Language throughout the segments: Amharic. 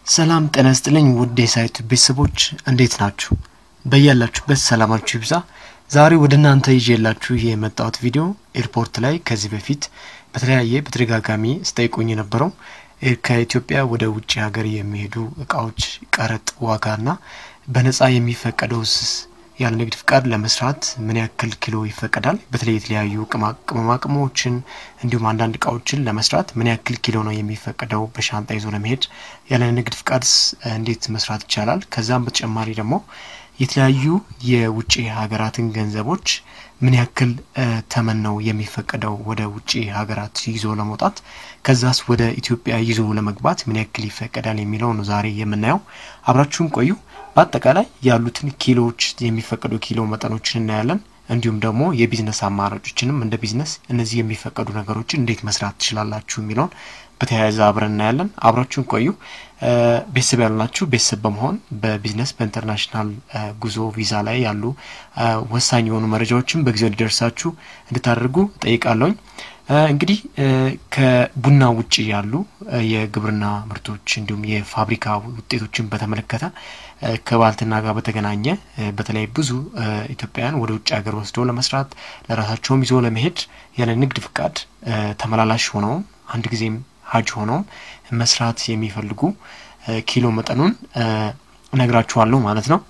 ሰላም ጤና ይስጥልኝ ውድ የሳይቱ ቤተሰቦች እንዴት ናችሁ? በያላችሁበት ሰላማችሁ ይብዛ። ዛሬ ወደ እናንተ ይዤላችሁ የመጣሁት ቪዲዮ ኤርፖርት ላይ ከዚህ በፊት በተለያየ በተደጋጋሚ ስጠይቁኝ የነበረው ከኢትዮጵያ ወደ ውጭ ሀገር የሚሄዱ እቃዎች ቀረጥ ዋጋና በነጻ የሚፈቀደውስ ያለ ንግድ ፍቃድ ለመስራት ምን ያክል ኪሎ ይፈቀዳል? በተለይ የተለያዩ ቅመማ ቅመሞችን እንዲሁም አንዳንድ እቃዎችን ለመስራት ምን ያክል ኪሎ ነው የሚፈቀደው? በሻንጣ ይዞ ለመሄድ ያለ ንግድ ፍቃድስ እንዴት መስራት ይቻላል? ከዛም በተጨማሪ ደግሞ የተለያዩ የውጭ ሀገራትን ገንዘቦች ምን ያክል ተመን ነው የሚፈቀደው ወደ ውጭ ሀገራት ይዞ ለመውጣት? ከዛስ ወደ ኢትዮጵያ ይዞ ለመግባት ምን ያክል ይፈቀዳል የሚለው ነው ዛሬ የምናየው። አብራችሁን ቆዩ። በአጠቃላይ ያሉትን ኪሎዎች የሚፈቀዱ ኪሎ መጠኖችን እናያለን። እንዲሁም ደግሞ የቢዝነስ አማራጮችንም እንደ ቢዝነስ እነዚህ የሚፈቀዱ ነገሮችን እንዴት መስራት ትችላላችሁ የሚለውን በተያያዘ አብረን እናያለን። አብራችሁን ቆዩ። ቤተሰብ ያሉናችሁ ቤተሰብ በመሆን በቢዝነስ በኢንተርናሽናል ጉዞ ቪዛ ላይ ያሉ ወሳኝ የሆኑ መረጃዎችን በጊዜው እንዲደርሳችሁ እንድታደርጉ ጠይቃለሁኝ። እንግዲህ ከቡና ውጭ ያሉ የግብርና ምርቶች እንዲሁም የፋብሪካ ውጤቶችን በተመለከተ ከባልትና ጋር በተገናኘ በተለይ ብዙ ኢትዮጵያውያን ወደ ውጭ ሀገር ወስደው ለመስራት ለራሳቸውም ይዞ ለመሄድ ያለ ንግድ ፍቃድ ተመላላሽ ሆነውም አንድ ጊዜም ሀጅ ሆነውም መስራት የሚፈልጉ ኪሎ መጠኑን እነግራችኋለሁ ማለት ነው።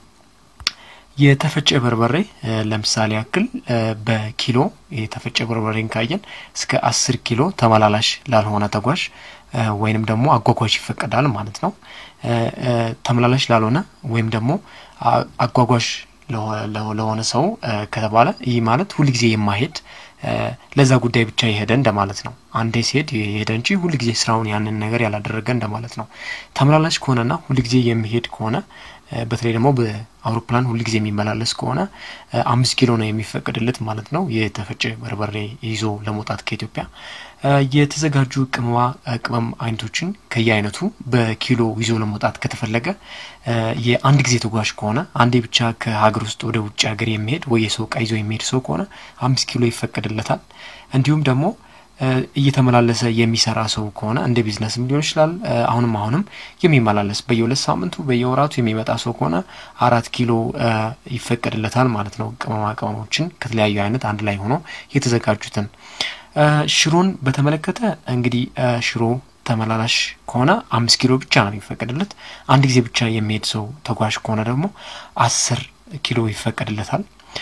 የተፈጨ በርበሬ ለምሳሌ ያክል በኪሎ የተፈጨ በርበሬን ካየን እስከ አስር ኪሎ ተመላላሽ ላልሆነ ተጓዥ ወይንም ደግሞ አጓጓዥ ይፈቀዳል ማለት ነው። ተመላላሽ ላልሆነ ወይም ደግሞ አጓጓዥ ለሆነ ሰው ከተባለ ይህ ማለት ሁልጊዜ የማሄድ ለዛ ጉዳይ ብቻ የሄደ እንደማለት ነው። አንዴ ሲሄድ የሄደ እንጂ ሁልጊዜ ስራውን ያንን ነገር ያላደረገ እንደማለት ነው። ተመላላሽ ከሆነና ሁልጊዜ የሚሄድ ከሆነ በተለይ ደግሞ በአውሮፕላን ሁልጊዜ የሚመላለስ ከሆነ አምስት ኪሎ ነው የሚፈቀድለት ማለት ነው። የተፈጨ በርበሬ ይዞ ለመውጣት ከኢትዮጵያ የተዘጋጁ ቅመማ ቅመም አይነቶችን ከየአይነቱ በኪሎ ይዞ ለመውጣት ከተፈለገ የአንድ ጊዜ ተጓዥ ከሆነ አንዴ ብቻ ከሀገር ውስጥ ወደ ውጭ ሀገር የሚሄድ ወይ የሰው እቃ ይዞ የሚሄድ ሰው ከሆነ አምስት ኪሎ ይፈቀድለታል። እንዲሁም ደግሞ እየተመላለሰ የሚሰራ ሰው ከሆነ እንደ ቢዝነስም ሊሆን ይችላል። አሁንም አሁንም የሚመላለስ በየሁለት ሳምንቱ በየወራቱ የሚመጣ ሰው ከሆነ አራት ኪሎ ይፈቀድለታል ማለት ነው። ቅመማ ቅመሞችን ከተለያዩ አይነት አንድ ላይ ሆኖ የተዘጋጁትን ሽሮን በተመለከተ እንግዲህ ሽሮ ተመላላሽ ከሆነ አምስት ኪሎ ብቻ ነው የሚፈቀድለት። አንድ ጊዜ ብቻ የሚሄድ ሰው ተጓዥ ከሆነ ደግሞ አስር ኪሎ ይፈቀድለታል።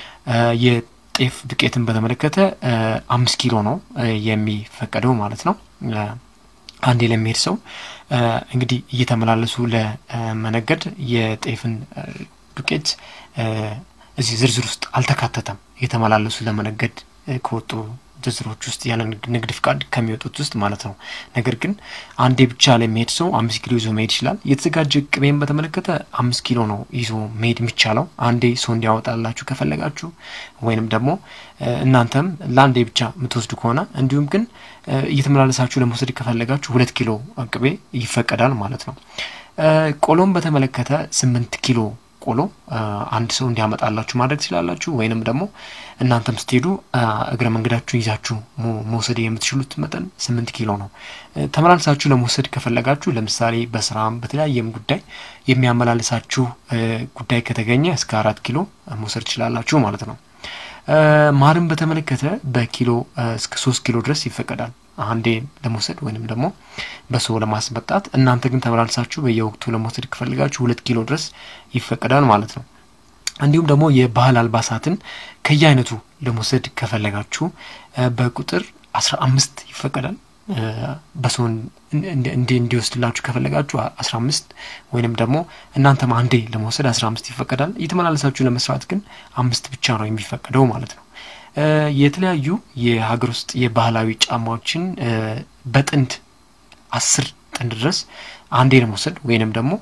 የጤፍ ዱቄትን በተመለከተ አምስት ኪሎ ነው የሚፈቀደው ማለት ነው። አንዴ ለሚሄድ ሰው እንግዲህ እየተመላለሱ ለመነገድ የጤፍን ዱቄት እዚህ ዝርዝር ውስጥ አልተካተተም። እየተመላለሱ ለመነገድ ከወጡ ዝርዝሮች ውስጥ ያለ ንግድ ፍቃድ ከሚወጡት ውስጥ ማለት ነው። ነገር ግን አንዴ ብቻ ለሚሄድ ሰው አምስት ኪሎ ይዞ መሄድ ይችላል። የተዘጋጀ ቅቤን በተመለከተ አምስት ኪሎ ነው ይዞ መሄድ የሚቻለው አንዴ ሰው እንዲያወጣላችሁ ከፈለጋችሁ ወይንም ደግሞ እናንተም ለአንዴ ብቻ የምትወስዱ ከሆነ እንዲሁም ግን እየተመላለሳችሁ ለመውሰድ ከፈለጋችሁ ሁለት ኪሎ ቅቤ ይፈቀዳል ማለት ነው። ቆሎም በተመለከተ ስምንት ኪሎ ቆሎ አንድ ሰው እንዲያመጣላችሁ ማድረግ ትችላላችሁ። ወይንም ደግሞ እናንተም ስትሄዱ እግረ መንገዳችሁ ይዛችሁ መውሰድ የምትችሉት መጠን ስምንት ኪሎ ነው። ተመላልሳችሁ ለመውሰድ ከፈለጋችሁ ለምሳሌ በስራም በተለያየም ጉዳይ የሚያመላልሳችሁ ጉዳይ ከተገኘ እስከ አራት ኪሎ መውሰድ ትችላላችሁ ማለት ነው። ማርን በተመለከተ በኪሎ እስከ ሶስት ኪሎ ድረስ ይፈቀዳል አንዴ ለመውሰድ ወይንም ደግሞ በሰው ለማስመጣት። እናንተ ግን ተመላልሳችሁ በየወቅቱ ለመውሰድ ከፈልጋችሁ ሁለት ኪሎ ድረስ ይፈቀዳል ማለት ነው። እንዲሁም ደግሞ የባህል አልባሳትን ከየአይነቱ ለመውሰድ ከፈለጋችሁ በቁጥር አስራ አምስት ይፈቀዳል። በሰው እንዲወስድላችሁ ከፈለጋችሁ አስራ አምስት ወይንም ደግሞ እናንተም አንዴ ለመውሰድ አስራ አምስት ይፈቀዳል። እየተመላለሳችሁ ለመስራት ግን አምስት ብቻ ነው የሚፈቀደው ማለት ነው። የተለያዩ የሀገር ውስጥ የባህላዊ ጫማዎችን በጥንድ አስር ጥንድ ድረስ አንዴ ለመውሰድ ወይንም ደግሞ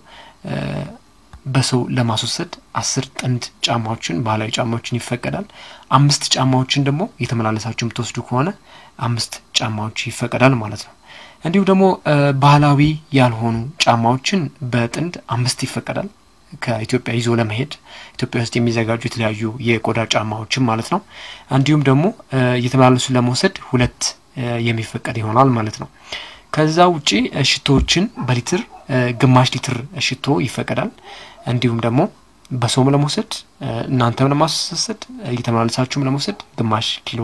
በሰው ለማስወሰድ አስር ጥንድ ጫማዎችን ባህላዊ ጫማዎችን ይፈቀዳል። አምስት ጫማዎችን ደግሞ እየተመላለሳችሁ የምትወስዱ ከሆነ አምስት ጫማዎች ይፈቀዳል ማለት ነው። እንዲሁም ደግሞ ባህላዊ ያልሆኑ ጫማዎችን በጥንድ አምስት ይፈቀዳል። ከኢትዮጵያ ይዞ ለመሄድ ኢትዮጵያ ውስጥ የሚዘጋጁ የተለያዩ የቆዳ ጫማዎችን ማለት ነው። እንዲሁም ደግሞ እየተመላለሱ ለመውሰድ ሁለት የሚፈቀድ ይሆናል ማለት ነው። ከዛ ውጪ ሽቶዎችን በሊትር ግማሽ ሊትር ሽቶ ይፈቀዳል። እንዲሁም ደግሞ በሰውም ለመውሰድ እናንተም ለማስወሰድ እየተመላለሳችሁም ለመውሰድ ግማሽ ኪሎ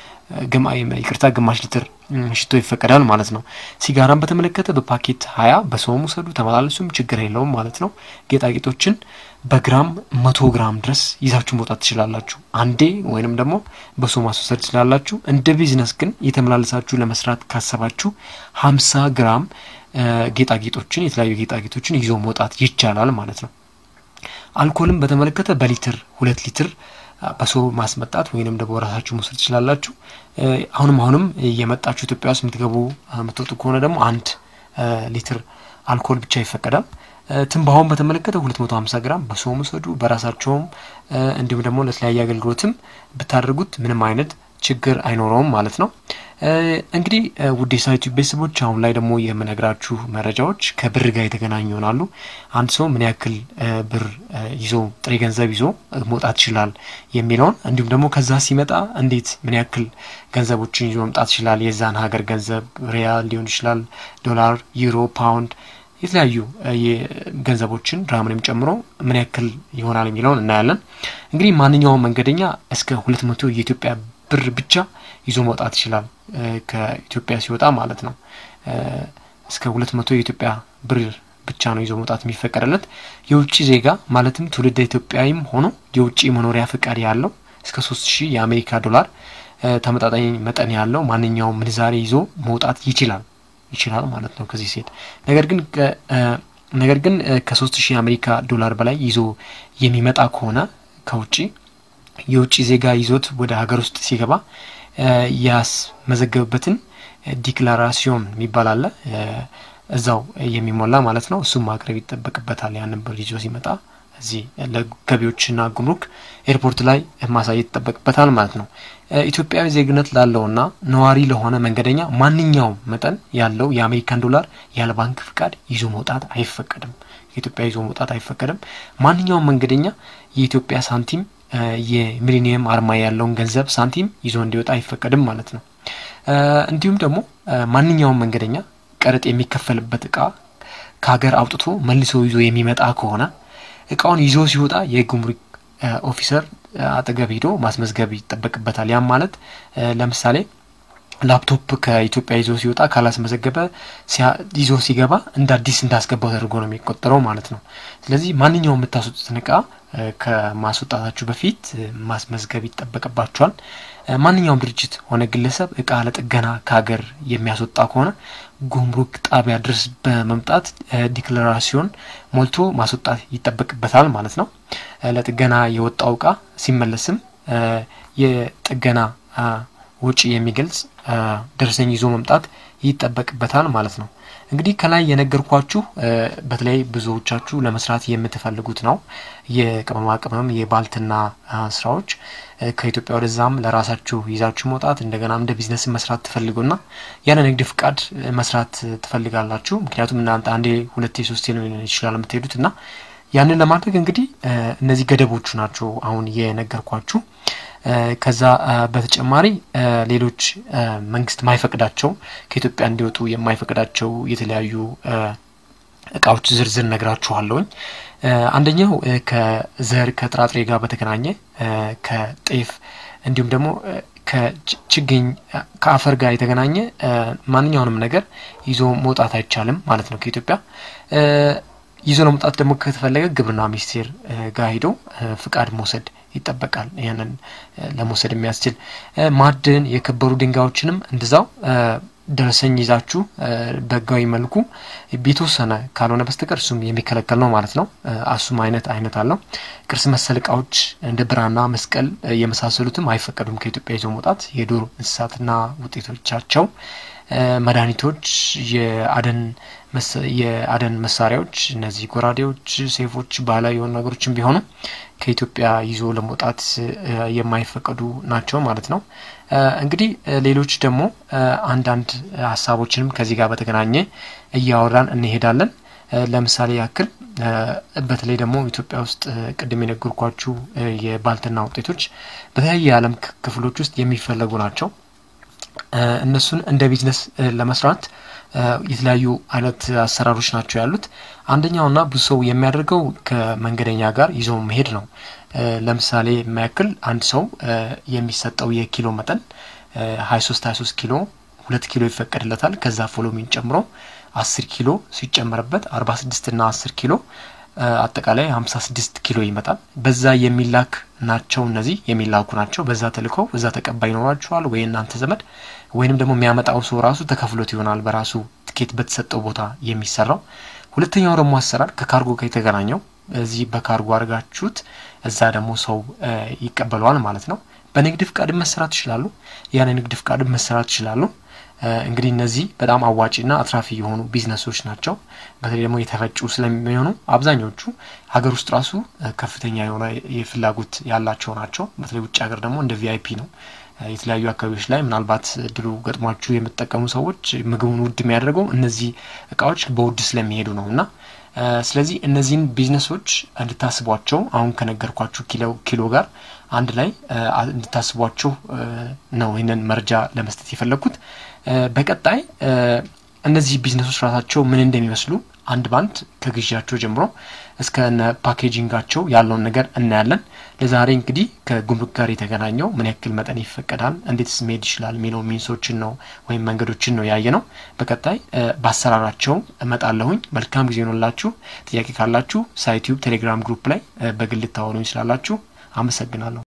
ይቅርታ ግማሽ ሊትር ሽቶ ይፈቀዳል ማለት ነው። ሲጋራን በተመለከተ በፓኬት ሀያ በሰውም ውሰዱ ተመላለሱም ችግር የለውም ማለት ነው። ጌጣጌጦችን በግራም መቶ ግራም ድረስ ይዛችሁ መውጣት ትችላላችሁ አንዴ ወይንም ደግሞ በሰው ማስወሰድ ትችላላችሁ። እንደ ቢዝነስ ግን የተመላለሳችሁ ለመስራት ካሰባችሁ ሀምሳ ግራም ጌጣጌጦችን የተለያዩ ጌጣጌጦችን ይዞ መውጣት ይቻላል ማለት ነው። አልኮልም በተመለከተ በሊትር ሁለት ሊትር በሰው ማስመጣት ወይንም ደግሞ ራሳችሁ መውሰድ ትችላላችሁ። አሁንም አሁንም የመጣችሁ ኢትዮጵያ ውስጥ የምትገቡ የምትወጡ ከሆነ ደግሞ አንድ ሊትር አልኮል ብቻ ይፈቀዳል። ትንባሆን በተመለከተ 250 ግራም በሰው ውሰዱ፣ በራሳቸውም እንዲሁም ደግሞ ለተለያየ አገልግሎትም ብታደርጉት ምንም አይነት ችግር አይኖረውም ማለት ነው። እንግዲህ ውድ የሳይቱ ቤተሰቦች አሁን ላይ ደግሞ የምነግራችሁ መረጃዎች ከብር ጋር የተገናኙ ይሆናሉ። አንድ ሰው ምን ያክል ብር ይዞ ጥሬ ገንዘብ ይዞ መውጣት ይችላል የሚለውን እንዲሁም ደግሞ ከዛ ሲመጣ እንዴት ምን ያክል ገንዘቦችን ይዞ መምጣት ይችላል፣ የዛን ሀገር ገንዘብ ሪያል ሊሆን ይችላል፣ ዶላር፣ ዩሮ፣ ፓውንድ የተለያዩ ገንዘቦችን ድራምንም ጨምሮ ምን ያክል ይሆናል የሚለውን እናያለን። እንግዲህ ማንኛውም መንገደኛ እስከ ሁለት መቶ የኢትዮጵያ ብር ብቻ ይዞ መውጣት ይችላል። ከኢትዮጵያ ሲወጣ ማለት ነው። እስከ ሁለት መቶ የኢትዮጵያ ብር ብቻ ነው ይዞ መውጣት የሚፈቀድለት። የውጭ ዜጋ ማለትም ትውልደ ኢትዮጵያዊም ሆኖ የውጭ መኖሪያ ፍቃድ ያለው እስከ ሶስት ሺህ የአሜሪካ ዶላር ተመጣጣኝ መጠን ያለው ማንኛውም ምንዛሬ ይዞ መውጣት ይችላል ይችላል ማለት ነው ከዚህ ሴት ነገር ግን ነገር ግን ከሶስት ሺህ የአሜሪካ ዶላር በላይ ይዞ የሚመጣ ከሆነ ከውጭ የውጭ ዜጋ ይዞት ወደ ሀገር ውስጥ ሲገባ ያስመዘገብበትን ዲክላራሲዮን የሚባል አለ እዛው የሚሞላ ማለት ነው። እሱም ማቅረብ ይጠበቅበታል። ያንን ብር ይዞ ሲመጣ እዚህ ለገቢዎችና ጉምሩክ ኤርፖርት ላይ ማሳየት ይጠበቅበታል ማለት ነው። ኢትዮጵያዊ ዜግነት ላለውና ነዋሪ ለሆነ መንገደኛ ማንኛውም መጠን ያለው የአሜሪካን ዶላር ያለ ባንክ ፍቃድ ይዞ መውጣት አይፈቀድም። ከኢትዮጵያ ይዞ መውጣት አይፈቀድም። ማንኛውም መንገደኛ የኢትዮጵያ ሳንቲም የሚሊኒየም አርማ ያለውን ገንዘብ ሳንቲም ይዞ እንዲወጣ አይፈቀድም ማለት ነው። እንዲሁም ደግሞ ማንኛውም መንገደኛ ቀረጥ የሚከፈልበት እቃ ከሀገር አውጥቶ መልሶ ይዞ የሚመጣ ከሆነ እቃውን ይዞ ሲወጣ የጉምሩክ ኦፊሰር አጠገብ ሄዶ ማስመዝገብ ይጠበቅበታል። ያም ማለት ለምሳሌ ላፕቶፕ ከኢትዮጵያ ይዞ ሲወጣ ካላስመዘገበ ይዞ ሲገባ እንደ አዲስ እንዳስገባው ተደርጎ ነው የሚቆጠረው ማለት ነው። ስለዚህ ማንኛውም የምታስወጡትን እቃ ከማስወጣታችሁ በፊት ማስመዝገብ ይጠበቅባቸዋል። ማንኛውም ድርጅት ሆነ ግለሰብ እቃ ለጥገና ከሀገር የሚያስወጣ ከሆነ ጉምሩክ ጣቢያ ድረስ በመምጣት ዲክላራሲዮን ሞልቶ ማስወጣት ይጠበቅበታል ማለት ነው። ለጥገና የወጣው እቃ ሲመለስም የጥገና ውጪ የሚገልጽ ደረሰኝ ይዞ መምጣት ይጠበቅበታል ማለት ነው። እንግዲህ ከላይ የነገርኳችሁ በተለይ ብዙዎቻችሁ ለመስራት የምትፈልጉት ነው። የቅመማ ቅመም የባልትና ስራዎች ከኢትዮጵያ ወደዛም ለራሳችሁ ይዛችሁ መውጣት እንደገና እንደ ቢዝነስ መስራት ትፈልጉና ያለ ንግድ ፍቃድ መስራት ትፈልጋላችሁ። ምክንያቱም እናንተ አንዴ ሁለቴ ሶስቴ ነው ይችላል የምትሄዱት እና ያንን ለማድረግ እንግዲህ እነዚህ ገደቦቹ ናቸው አሁን የነገርኳችሁ። ከዛ በተጨማሪ ሌሎች መንግስት ማይፈቅዳቸው ከኢትዮጵያ እንዲወጡ የማይፈቅዳቸው የተለያዩ እቃዎች ዝርዝር ነግራችኋለሁኝ። አንደኛው ከዘር ከጥራጥሬ ጋር በተገናኘ ከጤፍ እንዲሁም ደግሞ ከችግኝ ከአፈር ጋር የተገናኘ ማንኛውንም ነገር ይዞ መውጣት አይቻልም ማለት ነው ከኢትዮጵያ። ይዞ ለመውጣት ደግሞ ከተፈለገ ግብርና ሚኒስቴር ጋር ሂዶ ፍቃድ መውሰድ ይጠበቃል። ያንን ለመውሰድ የሚያስችል ማዕድን፣ የከበሩ ድንጋዮችንም እንደዛው ደረሰኝ ይዛችሁ በህጋዊ መልኩ የተወሰነ ካልሆነ በስተቀር እሱም የሚከለከል ነው ማለት ነው። እሱም አይነት አይነት አለው። ቅርስ መሰል እቃዎች እንደ ብራና፣ መስቀል የመሳሰሉትም አይፈቀዱም ከኢትዮጵያ ይዞ መውጣት። የዱር እንስሳትና ውጤቶቻቸው፣ መድኃኒቶች፣ የአደን የአደን መሳሪያዎች እነዚህ ጎራዴዎች፣ ሴፎች፣ ባህላዊ የሆኑ ነገሮችም ቢሆኑ ከኢትዮጵያ ይዞ ለመውጣት የማይፈቀዱ ናቸው ማለት ነው። እንግዲህ ሌሎች ደግሞ አንዳንድ ሀሳቦችንም ከዚህ ጋር በተገናኘ እያወራን እንሄዳለን። ለምሳሌ ያክል በተለይ ደግሞ ኢትዮጵያ ውስጥ ቅድም የነገርኳችሁ የባልትና ውጤቶች በተለያየ የዓለም ክፍሎች ውስጥ የሚፈለጉ ናቸው። እነሱን እንደ ቢዝነስ ለመስራት የተለያዩ አይነት አሰራሮች ናቸው ያሉት። አንደኛውና ብዙ ሰው የሚያደርገው ከመንገደኛ ጋር ይዞ መሄድ ነው። ለምሳሌ የሚያክል አንድ ሰው የሚሰጠው የኪሎ መጠን ሀያ ሶስት ሀያ ሶስት ኪሎ ሁለት ኪሎ ይፈቀድለታል። ከዛ ፎሎሚን ጨምሮ አስር ኪሎ ሲጨመርበት አርባ ስድስት ና አስር ኪሎ አጠቃላይ ሀምሳ ስድስት ኪሎ ይመጣል። በዛ የሚላክ ናቸው እነዚህ የሚላኩ ናቸው። በዛ ተልከው በዛ ተቀባይ ይኖራችኋል ወይ እናንተ ዘመድ ወይንም ደግሞ የሚያመጣው ሰው ራሱ ተከፍሎት ይሆናል በራሱ ትኬት በተሰጠው ቦታ የሚሰራው። ሁለተኛው ደግሞ አሰራር ከካርጎ ጋር የተገናኘው እዚህ በካርጎ አድርጋችሁት እዛ ደግሞ ሰው ይቀበለዋል ማለት ነው። በንግድ ፍቃድ መሰራት ይችላሉ። ያን የንግድ ፍቃድ መሰራት ይችላሉ። እንግዲህ እነዚህ በጣም አዋጪና አትራፊ የሆኑ ቢዝነሶች ናቸው። በተለይ ደግሞ የተፈጩ ስለሚሆኑ አብዛኞቹ ሀገር ውስጥ ራሱ ከፍተኛ የሆነ የፍላጎት ያላቸው ናቸው። በተለይ ውጭ ሀገር ደግሞ እንደ ቪአይፒ ነው። የተለያዩ አካባቢዎች ላይ ምናልባት እድሉ ገጥሟችሁ የምትጠቀሙ ሰዎች ምግቡን ውድ የሚያደርገው እነዚህ እቃዎች በውድ ስለሚሄዱ ነው እና ስለዚህ እነዚህን ቢዝነሶች እንድታስቧቸው አሁን ከነገርኳችሁ ኪሎ ኪሎ ጋር አንድ ላይ እንድታስቧቸው ነው ይህንን መረጃ ለመስጠት የፈለግኩት። በቀጣይ እነዚህ ቢዝነሶች ራሳቸው ምን እንደሚመስሉ አንድ ባንድ ከግዢያቸው ጀምሮ እስከ ፓኬጂንጋቸው ያለውን ነገር እናያለን። ለዛሬ እንግዲህ ከጉምሩክ ጋር የተገናኘው ምን ያክል መጠን ይፈቀዳል፣ እንዴትስ መሄድ ይችላል የሚለው ሚንሶችን ነው ወይም መንገዶችን ነው ያየ ነው። በቀጣይ በአሰራራቸው እመጣለሁኝ። መልካም ጊዜ ሆኖላችሁ። ጥያቄ ካላችሁ ሳይቲዩብ ቴሌግራም ግሩፕ ላይ በግል ልታወሩኝ ስላላችሁ አመሰግናለሁ።